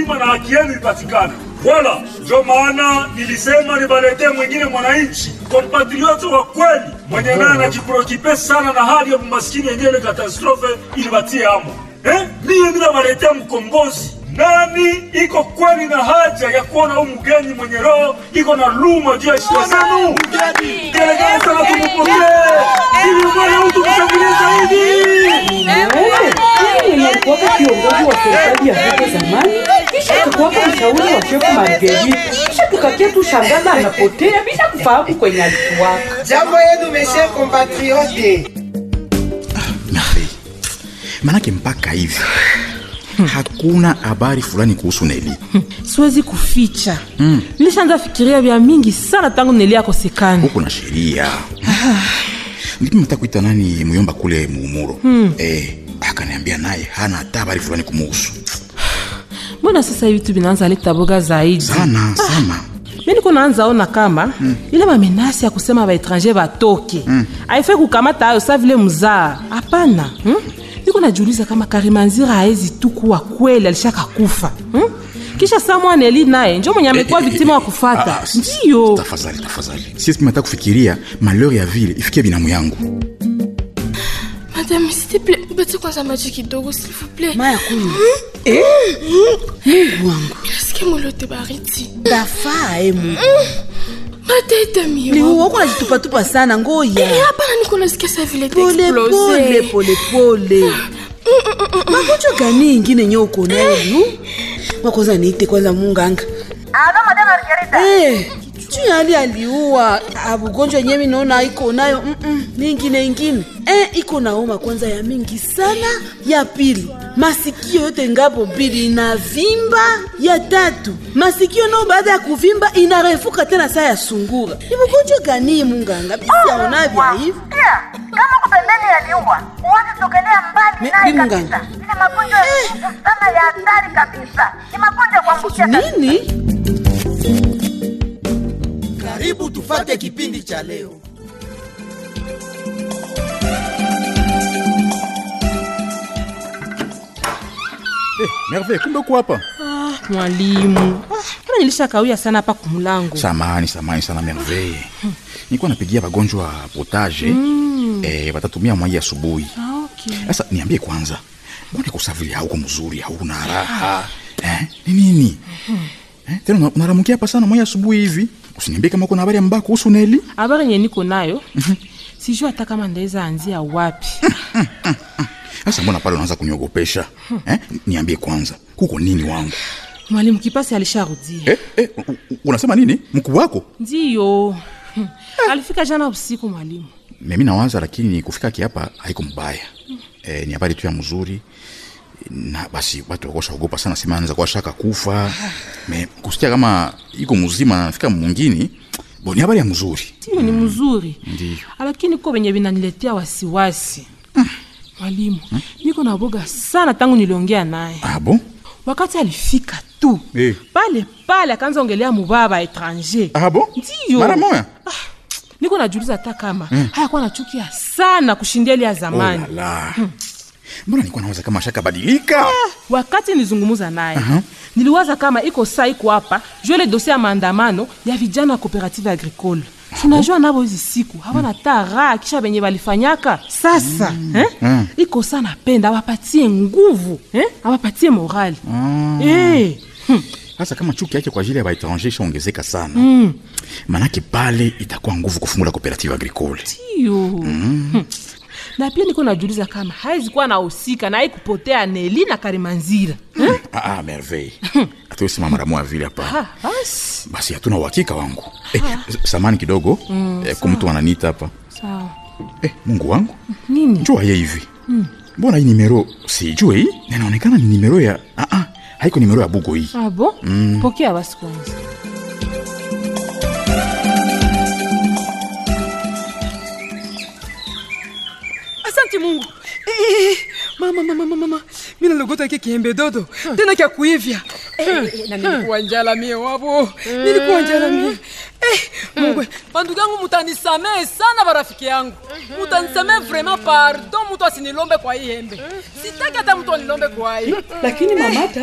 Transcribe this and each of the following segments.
heshima na haki yenu ipatikane. Wala ndio maana nilisema nibaletee mwingine mwananchi kompatrioti wa kweli mwenye naye anajiprokipe sana na hali ya umaskini yenyewe ile katastrofe ilibatie amo. Eh, mie bila waletea mkombozi nani iko kweli na haja ya kuona huyu mgeni mwenye roho iko na luma juu ya heshima zenu? Gelegele sana tumupokee ili mwana mtu mshangilie zaidi. mwenye alikuwaka kiongozi wa serikali ya hapo zamani, kisha akakuwaka mshauri wa shefu Marguerite, kisha tukakia tu shangaza anapotea bila kufahamu kwenye alikuwaka. Jambo yenu meshe compatriote. Merveille. Manake mpaka hivi hakuna habari fulani kuhusu Neli. siwezi kuficha nilishaanza fikiria vya mingi sana tangu Neli akosekana Huko na sheria. Ndipo nataka kuita nani muyomba kule muumuro. Eh, akaniambia naye hana hata habari fulani kumuhusu. mbona sasa hivi tu vinaanza leta boga zaidi Sana sana. mi niko naanza ona kama ile mamenasi ya kusema baetranger batoke haifai kukamata ayo sa vile mzaa hapana hmm? niko najiuliza kama karimanzira haezi tu kuwa kweli alishaka kufa hmm? kisha samwana eli naye njo mwenye amekuwa viktima wa kufata Ah, ah, ndiyo Tafadhali, tafadhali. Sisi nataka kufikiria malheur ya vile ifikie binamu yangu. Madame, s'il te plaît, bati kwanza maji kidogo s'il vous plaît. maya kunywa Eh, mungu wangu Nasikia molote baridi. dafaa e mungu Matete mio. liuwa uko najitupatupa sana Eh, ngoya hapana niko nasikia sa vile pole pole explose. pole pole magonjwa gani ingine nye uko nayo liu wakwanza niite kwanza munganga Alo, madame Margarita. Eh, juu ya hali aliua abugonjwa yenyewe naona iko nayo mm-mm, ni ingine ingine eh, iko na homa kwanza ya mingi sana ya pili masikio yote ngapo mbili inavimba ya tatu masikio nao baada ya kuvimba inarefuka tena saa ya sungura ni bugonjwa gani munganga bisiaona vya hivi Pia, kama uko pembeni ya liua, uanze sogelea mbali Me- naye mi kabisa. munganga. Ile magonjwa ya nguvu sana ya hatari kabisa. Ni magonjwa ya kuambukia kabisa. nini Karibu tufate kipindi cha leo. Merveille, kumbe uko hapa. mwalimu ah, mbona nilishakawia sana hapa kumulango Samahani, samahani sana Merveille. Nilikuwa napigia wagonjwa potage. Eh, watatumia mwai asubuhi. Ah, okay. Sasa niambie kwanza, mbona kusafiri hauko mzuri, hauna raha eh? Ni nini eh? Tena una- unaramukia hapa sana mwai asubuhi hivi. Usiniambie kama uko na habari ya mbaya kuhusu Neli. habari yenye niko nayo sijui hata kama ndaweza anzia wapi Sasa mbona pale unaanza kuniogopesha eh? Niambie kwanza, kuko nini wangu mwalimu kipasi alisharudia eh, eh, u- u- unasema nini? Mkuu wako ndiyo Hmm. alifika jana usiku mwalimu mimi nawaza, lakini kufika kiapa haiko mbaya eh, ni habari tu ya mzuri na basi watu wakosha ogopa sana, sema anaweza kuwa shaka kufa me kusikia kama iko mzima na nafika mwingine bo, ni habari ya mzuri ndiyo ni mzuri Ndiyo. lakini ko venye vinaniletea wasiwasi mwalimu niko na boga sana tangu niliongea naye ah, bon? wakati alifika tu Eh. pale pale akaanza ongelea mubaba etranger Ah, bon? ndiyo mara moya niko najuliza hata kama hayakuwa nachukia sana kushindia ile ya oh, zamani la, la. mbona nilikuwa nawaza kama shaka badilika wakati nilizungumuza naye niliwaza kama iko saa iko hapa juu ile dosie ya maandamano ya vijana wa cooperative agricole tunajua navo hizi siku hawana ta raha kisha venye walifanyaka sasa eh? iko saa napenda awapatie nguvu eh? awapatie morali eh. hmm. sasa kama chuki yake kwa ajili ya baetranger ishaongezeka sana mm. manake pale itakuwa nguvu kufungula cooperative agricole Iyo. Hmm. na pia niko najuliza kama hawezi kuwa nahusika na hii kupotea Neli na Karimanzira eh? ah, ah, merveille atuesema mara moja vile hapa Ah, basi basi hatuna uhakika wangu eh, samani kidogo mm, eh, kumtu ananiita hapa sawa eh, mungu wangu nini njua ye hivi mbona hii nimero sijue hii Na inaonekana ni nimero ya ah, ah, haiko nimero ya bugo hii Ah, bon? pokea basi kwanza Asante Mungu. Eh, mama mama mama mama. Mimi nalogota kile kiembe dodo. Tena kia kuivya. Eh, eh, na nilikuwa njala mie wabo. Nilikuwa njala mie. Eh, Mungu, bandugu yangu mutanisamehe sana barafiki yangu. Mutanisamehe vraiment pardon mtu asinilombe kwa hii embe. Sitaki hata mtu anilombe kwa hii. lakini mamata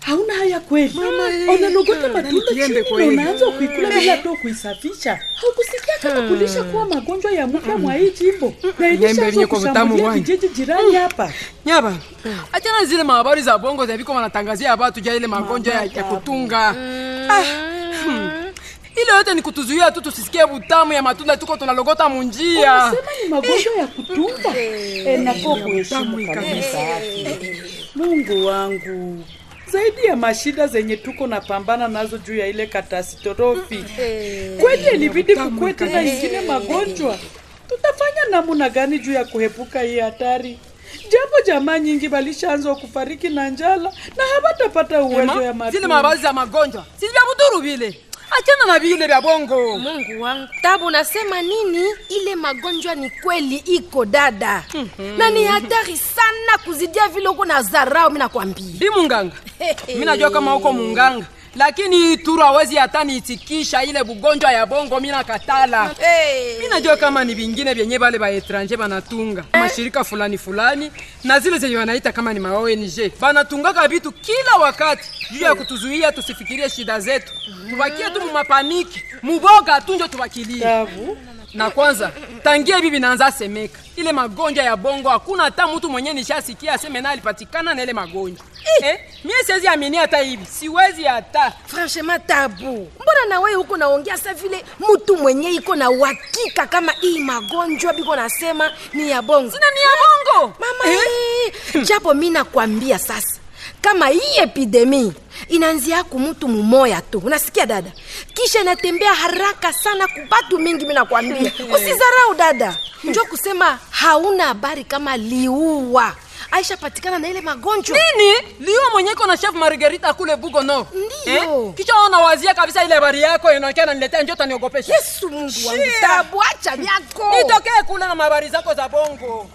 hauna haya kweli unalogota matunda chini na unaanza kuikula bila to kuisafisha haukusikia kama kulisha kuwa magonjwa ya muda mwa hii jimbo na Nyembe ilishaanza vyenye kwa vitamu kushambulia wani. vijiji jirani hapa nyaba achana zile mahabari za bongo za viko wanatangazia watu ja ile magonjwa ya, ya kutunga ah, hmm. ile yote ni kutuzuia tu tusisikie butamu ya matunda tuko tunalogota munjia Unasema ni magonjwa ya kutunga Eh, nafaa kuheshimu Tamu kabisa afya. mungu wangu zaidi ya mashida zenye tuko napambana nazo juu ya ile katastrofi kweli ilibidi kukue tena ingine magonjwa tutafanya namuna gani juu ya kuhepuka hii hatari japo jamaa nyingi walishaanza kufariki na njala na hawatapata uwezo ya Ema, zile matunda mahabari za magonjwa si vya buduru vile achana na vile vya bongo mungu wangu tabu nasema nini ile magonjwa ni kweli iko dada na ni hatari sana kuzidia vile uko na zarau mi nakwambia bi munganga mi najua kama uko munganga lakini turu hawezi hata niitikisha ile bugonjwa ya bongo mi nakatala Hey. mi najua kama ni vingine vyenye vale baetranje banatunga mashirika fulani fulani na zile zenye wanaita kama ni ma ONG banatungaka vitu kila wakati juu ya kutuzuia tusifikirie shida zetu tubakie tu mumapaniki muboga tunjo tubakilie Tabu. na kwanza tangia bibi naanza semeka ile magonjwa ya bongo hakuna hata mtu mwenye nishasikia aseme na alipatikana na ile magonjwa eh, mie siwezi amini hata hivi siwezi hata franchement tabu mbona na wewe huko naongea sa vile mtu mwenye iko na uhakika kama hii magonjwa biko nasema ni ya bongo sina ni ya bongo mama eh? japo mi nakwambia sasa kama hii epidemi inaanzia ku mtu mumoya tu unasikia dada kisha inatembea haraka sana kubatu mingi mi nakwambia usizarau dada njo kusema hauna habari kama liua aisha patikana na ile magonjwa nini liwa mwenyeko na chef margarita kule bugo no Ndiyo. kisha ona wazia kabisa ile habari yako inaonekana naniletea njota niogopesha yesu mungu wangu Shia. tabu acha vyako nitokee kule na habari zako za bongo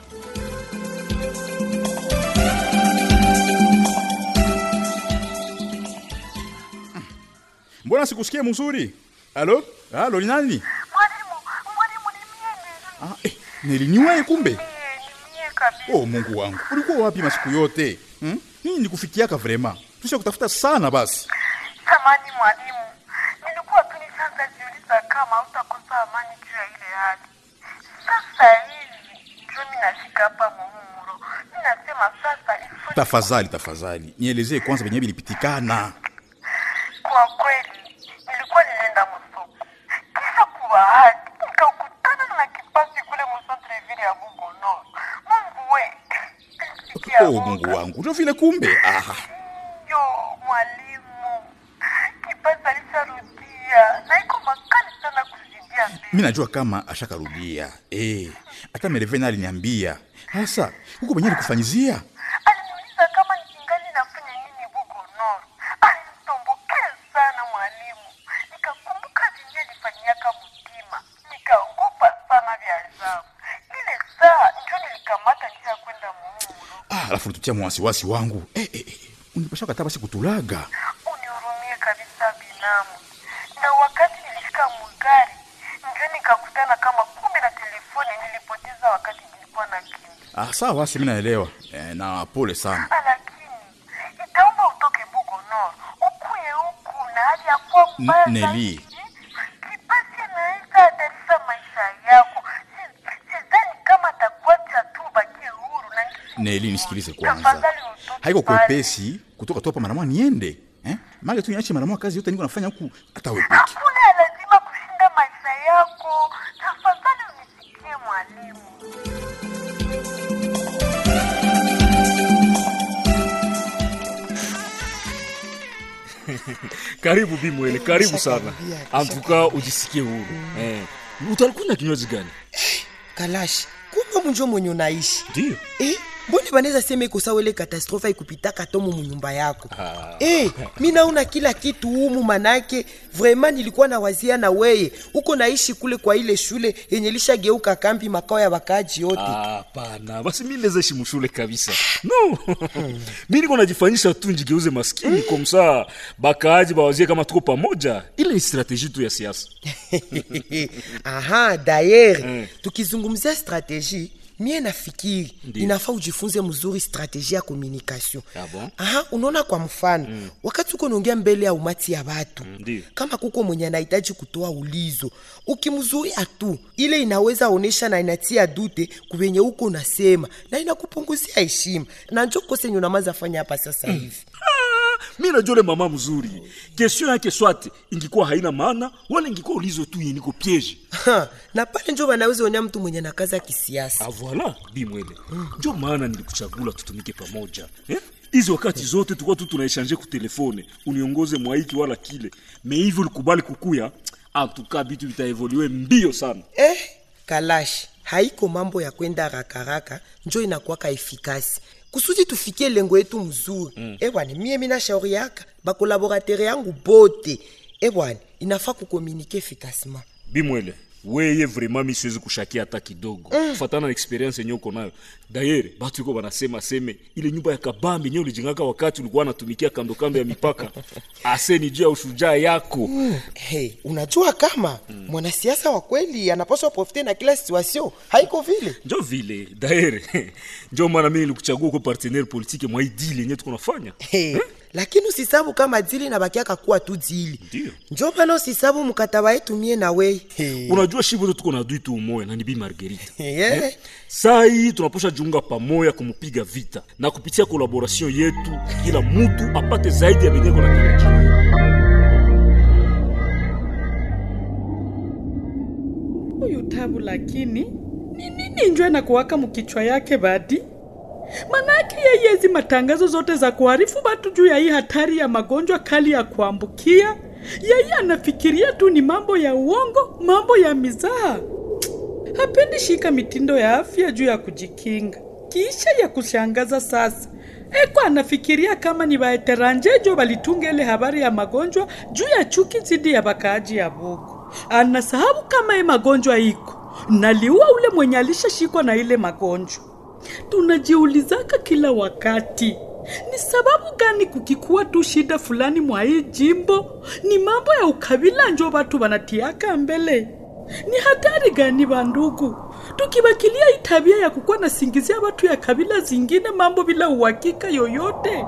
mbona sikusikie mzuri alo alo ni nani Mwalimu, mwalimu ni mie ah, eh, niliniwae kumbe Nili- ni mie kabisa. oh mungu wangu ulikuwa wapi masiku yote hmm? nini nikufikiaka vrema tusha kutafuta sana basi Samani mwalimu, nilikuwa tu nishaanza jiuliza kama utakosa amani juu ya ile hali. Sasa hivi ndio mimi nashika hapa muhumuro, mimi nasema sasa ifu tafadhali tafadhali nielezee kwanza venye vilipitikana Kwa kweli nilikuwa nilienda msoko, kisha kubahati nikakutana na kipasi kule msantreville ya Bugono. Mungu we, nilisikia oh woga. mungu wangu ndio vile kumbe aha Yo mwalimu, kipasi alisharudia na iko makali sana kuzidia mbele. mi najua kama ashakarudia eh, hata merevena aliniambia hasa huko venye alikufanyizia Aliniuliza kama nikingali nafanya nini Bugono. Alinitombokea sana mwalimu, nikakumbuka vinye nifanyaka mtima, nikaogopa sana vya ajabu. Ile saa njo nilikamata njia ya kwenda muumuro. ah, alafu tutia mwasiwasi wangu eh, eh, eh. unipasha kata basi kutulaga unihurumie kabisa binamu. Na wakati nilifika mugari, ndio nikakutana kama kumbe na telefoni nilipoteza wakati nilikuwa na kimbi. ah, sawa basi mi naelewa eh, na pole sana Lakini itaomba utoke Bugono ukuye huku na hali ya kuwa mbaya N- Neli. zaidi. Kipasi anaweza hatarisha maisha yako. Si- Sidhani kama atakuacha tu ubakie huru na neli nisikilize kwanza Tafadhali utoke haiko pale. kwepesi kutoka tu hapa maramwa niende eh? mage tu niache maramwa kazi yote niko nafanya huku hata wepeki Hakuna lazima kushinda maisha yako. Tafadhali unisikie mwalimu. karibu bimwele karibu sana antuka ujisikie huru eh. utalikunywa kinywaji gani kalashi kumbe munjo mwenye unaishi ndio eh, mbone banaweza sema iko sawa ile katastrofe ikupitaka tomo munyumba yako eh, mi naona kila kitu humu manake vraimen nilikuwa na wazia na weye uko naishi kule kwa ile shule yenye lishageuka kambi makao ya wakaaji yote hapana basi mi nezaishi mshule kabisa no mi niko najifanyisha tu njigeuze maskini komsa bakaaji bawazie kama tuko pamoja ile ni strateji tu ya siasa aha dayere tukizungumzia strategie mie nafikiri Ndiyo. inafaa ujifunze mzuri strategie ya communication Ah, bon? aha unaona kwa mfano mm. wakati uko naongea mbele ya umati ya watu mm. Ndiyo. kama kuko mwenye anahitaji kutoa ulizo ukimzuia tu ile inaweza onesha na inatia dute kuvenye uko unasema na inakupunguzia heshima na njo kose nye unamaza fanya hapa sasa hivi mi najua ule mama mzuri kestion yake swate ingikuwa haina maana wala ingikuwa ulizo tu yeniko piege Ha, na pale njo wanaweza onya mtu mwenye na kazi ya kisiasa Ah, voilà bimwele njo maana nilikuchagula tutumike pamoja eh? hizi wakati zote tulikuwa tu tunaeshange ku telefone uniongoze mwaiki wala kile me hivi ulikubali kukuya antuka bitu vitaevolue mbio sana eh, kalashi haiko mambo ya kwenda rakaraka njo inakuwaka efikasi kusudi tufikie lengo yetu mzuri mm. ebwana mie mina shauri yaka bakolaboratere yangu bote ebwana inafaa kukomunike efikasima bimwele weye vraiment mi siwezi kushakia hata kidogo mm. kufatana na experience yenye uko nayo dayere batu iko banasema seme ile nyumba ya kabambi nye ulijengaka wakati ulikuwa natumikia kando kando ya mipaka aseni juu ya ushujaa yako mm. hey, unajua kama mm. mwanasiasa wa kweli anapaswa profite na kila situation haiko vile njo vile daere njo maana mi nilikuchagua uko partenaire politike mwa hii dili yenye tuko nafanya hey. lakini usisabu kama dili na bakiaka kuwa tu dili Ndiyo. njo mana usisabu mkataba yetu mie na wei hey. unajua shi vote tuko na adui tu umoya na ni bi margerita Yeah. Eh? saa hii tunaposha jiunga pamoja kumupiga vita na kupitia kolaboration yetu kila mutu apate zaidi ya venyeko na tarajia huyu tabu lakini ni nini njwe na kuwaka mkichwa yake badi manake yeye hizi matangazo zote za kuharifu batu juu ya hii hatari ya magonjwa kali ya kuambukia yeye anafikiria tu ni mambo ya uongo mambo ya mizaha hapendi shika mitindo ya afya juu ya kujikinga kisha ya kushangaza sasa eko anafikiria kama ni baeteranjejo balitunga ile habari ya magonjwa juu ya chuki zidi ya bakaaji ya Bugu. Anasahabu kama ye magonjwa iko naliua ule mwenye alishashikwa na ile magonjwa. Tunajiulizaka kila wakati ni sababu gani kukikuwa tu shida fulani mwa hii jimbo, ni mambo ya ukabila njo watu wanatiaka mbele. Ni hatari gani bandugu, tukibakilia hii tabia ya kukuwa na singizia watu ya kabila zingine mambo bila uhakika yoyote?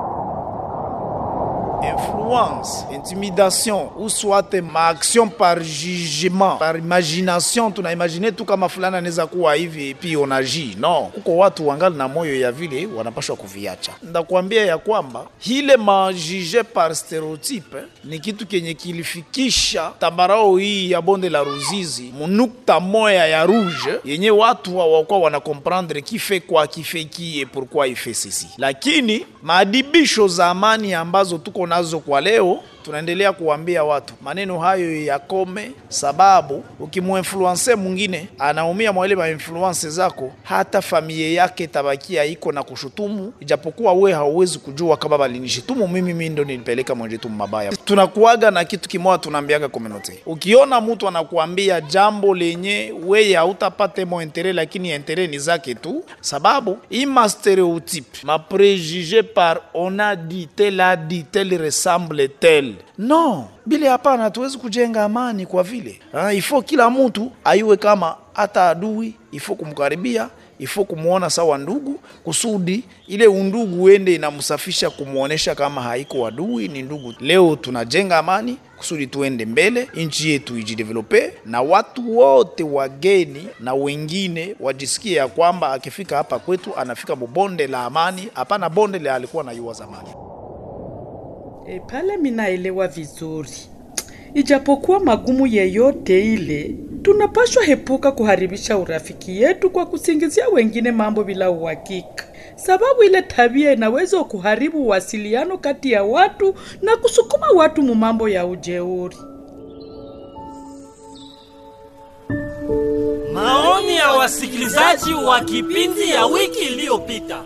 influence, intimidation ou soit ma action par jugement, par imagination. Tunaimagine tu kama fulani anaweza kuwa hivi pi onaji no, kuko watu wangali na moyo ya vile wanapashwa kuviacha. Ndakwambia ya kwamba hile majije par stereotype ni kitu kenye kilifikisha tambarao hii ya bonde la Ruzizi munukta moya ya rouge yenye watu hawakuwa wana comprendre kife kwa kife kie pourquoi ife sisi, lakini maadibisho za amani ambazo tuko nazo kwa leo tunaendelea kuambia watu maneno hayo yakome, sababu ukimuinfluense mwingine anaumia mwa ile mainfluence zako, hata familia yake tabakia iko na kushutumu, ijapokuwa we hauwezi kujua kama balinishitumu mimi, mimi ndo nilipeleka mwenjetumu mabaya. Tunakuaga na kitu kimoja, tunaambiaga community, ukiona mtu anakuambia jambo lenye weye hautapate mo intere, lakini intere ni zake tu, sababu ima stereotype ma préjugé par on a dit tel a dit tel ressemble tel no bile hapana, hatuwezi kujenga amani kwa vile ah, ifo kila mtu aiwe kama hata adui, ifo kumkaribia ifo kumwona sawa ndugu, kusudi ile undugu uende inamsafisha kumwonyesha kama haiko adui, ni ndugu. Leo tunajenga amani kusudi tuende mbele, nchi yetu ijidevelope, na watu wote wageni na wengine wajisikie ya kwamba akifika hapa kwetu anafika mubonde la amani, hapana bonde la alikuwa na yua zamani. E, pale minaelewa vizuri, ijapokuwa magumu yeyote ile, tunapashwa hepuka kuharibisha urafiki yetu kwa kusingizia wengine mambo bila uhakika, sababu ile tabia inaweza kuharibu uwasiliano kati ya watu na kusukuma watu mu mambo ya ujeuri. Maoni ya wasikilizaji wa kipindi ya wiki iliyopita.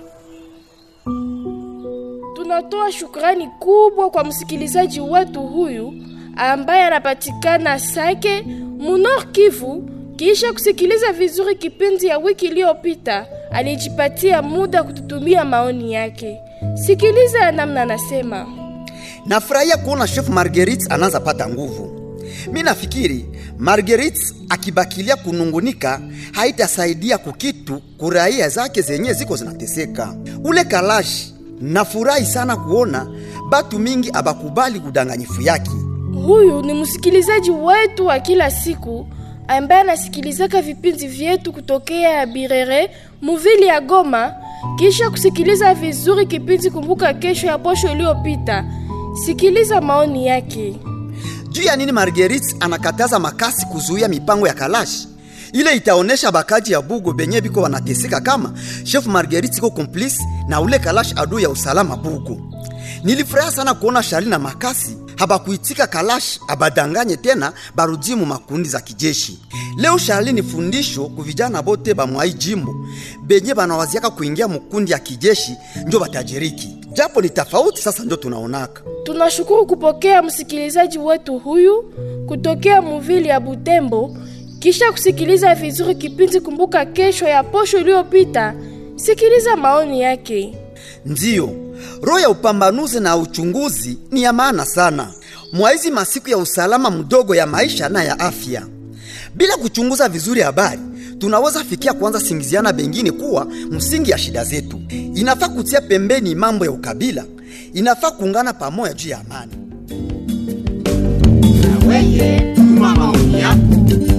Tunatoa shukrani kubwa kwa msikilizaji wetu huyu ambaye anapatikana Sake Munor Kivu. Kisha kusikiliza vizuri kipindi ya wiki iliyopita, alijipatia muda kututumia maoni yake. Sikiliza namna anasema. Nafurahia kuona chef Marguerite anaanza pata nguvu. mi nafikiri Marguerite akibakilia kunungunika haitasaidia kukitu kuraia zake zenye ziko zinateseka. Ule Kalashi nafurahi sana kuona batu mingi abakubali kudanganyifu yake. Huyu ni msikilizaji wetu wa kila siku ambaye anasikilizaka vipindi vyetu kutokea ya Birere muvili ya Goma, kisha kusikiliza vizuri kipindi Kumbuka Kesho ya posho iliyopita. Sikiliza maoni yake. Juu ya nini Marguerite anakataza makasi kuzuia mipango ya Kalashi? Ile itaonesha bakaji ya Bugo benye biko wanateseka kama chef Marguerite iko complice na ule Kalashi adui ya usalama Bugo. Nilifurahi sana kuona Shali na Makasi habakuitika Kalash abadanganye tena barudie mu makundi za kijeshi. Leo Shali ni fundisho ku vijana bote ba mwai jimbo benye banawaziaka kuingia mukundi ya kijeshi njo batajiriki, japo ni tofauti. Sasa ndio tunaonaka. Tunashukuru kupokea msikilizaji wetu huyu kutokea muvili ya Butembo, kisha kusikiliza vizuri kipindi Kumbuka Kesho ya posho iliyopita. Sikiliza maoni yake. Ndiyo, roho ya upambanuzi na uchunguzi ni ya maana sana mwaizi masiku ya usalama mdogo ya maisha na ya afya. Bila kuchunguza vizuri habari, tunaweza fikia kuanza singiziana bengine kuwa msingi ya shida zetu. Inafaa kutia pembeni mambo ya ukabila, inafaa kuungana pamoja juu ya amani. Weye, tuma maoni yako.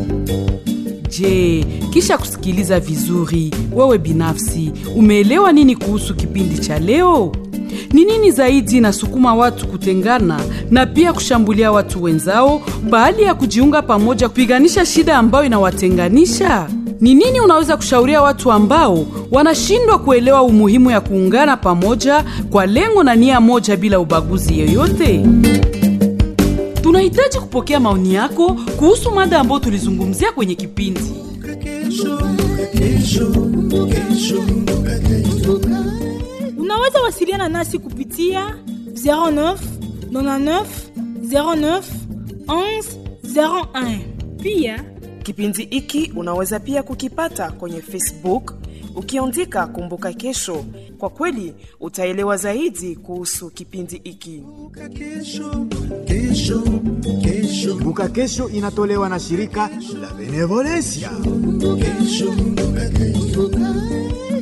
Je, kisha kusikiliza vizuri, wewe binafsi umeelewa nini kuhusu kipindi cha leo? Ni nini zaidi inasukuma watu kutengana na pia kushambulia watu wenzao baada ya kujiunga pamoja kupiganisha shida ambayo inawatenganisha? Ni nini unaweza kushauria watu ambao wanashindwa kuelewa umuhimu ya kuungana pamoja kwa lengo na nia moja bila ubaguzi yoyote? Tunahitaji kupokea maoni yako kuhusu mada ambayo tulizungumzia kwenye kipindi. Unaweza wasiliana nasi kupitia 09 99 09 11 01. Pia Kipindi hiki unaweza pia kukipata kwenye Facebook ukiandika Kumbuka Kesho. Kwa kweli utaelewa zaidi kuhusu kipindi hiki. Kumbuka Kesho inatolewa na shirika la Benevolencia. Kesho, kumbuka kesho.